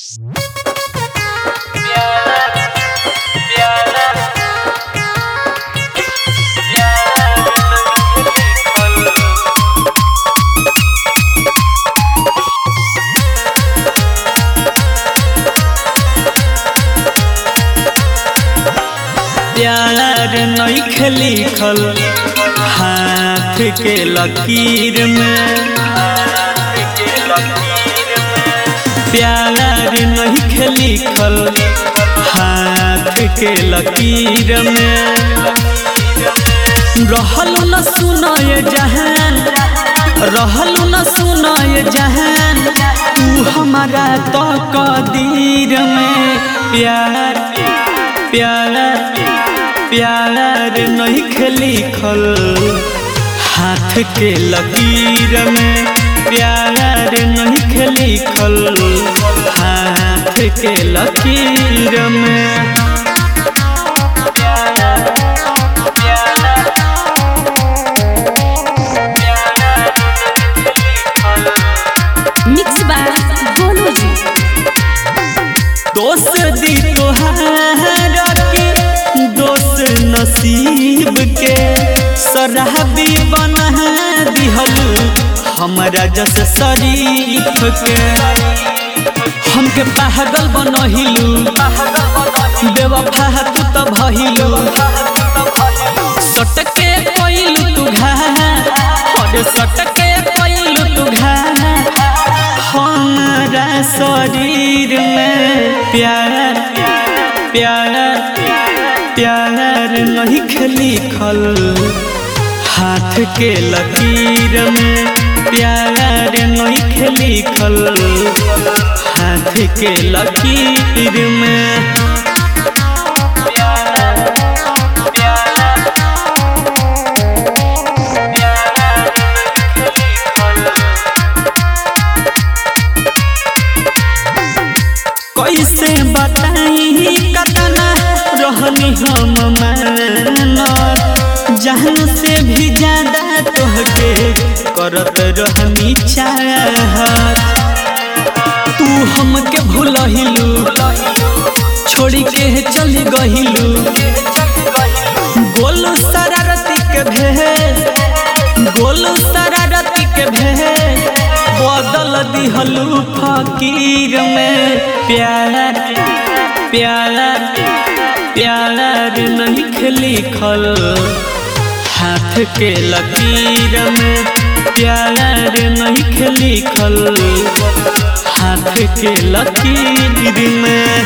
प्यार नइखे लिखल हाथ के लकीर में प्यार नइखे लिखल हाथ के लकीर में रहलू न सुनाए जहान रहलू न सुनाए जहान तू हमारा तो कदीर में प्यार प्यार प्यार नहीं लिखल हाथ के लकीर में प्यार नहीं लिखल हाथ के लकीर में मिक्स बाय गोलू जी दोस्त दी तोहार के दोस्त नसीब के शराबी बना दिहलू हमरा जस शरीफ के हमके पागल बनहिलू बेवफा तू तो भइलू सटके कोइलू तू घा और सटके कोइलू तू घा हमारा शरीर में प्यार प्यार प्यार नहीं लिखल हाथ के लकीर में प्यार नहीं लिखल हाथ के लकीर में कैसे बताई कतना रहनी हम मानत जान से भी ज्यादा तोहके करत रहनी चाहत तू हमके भूलहिलू छोड़ी के चली गहिलू गोलू शरारती के भेष गोलू शरारती के भेष बदल दिहलू फकीर में प्यार प्यार प्यार नहीं लिखल हाथ के लकीर में प्यार नहीं लिखल हाथ के लकीर में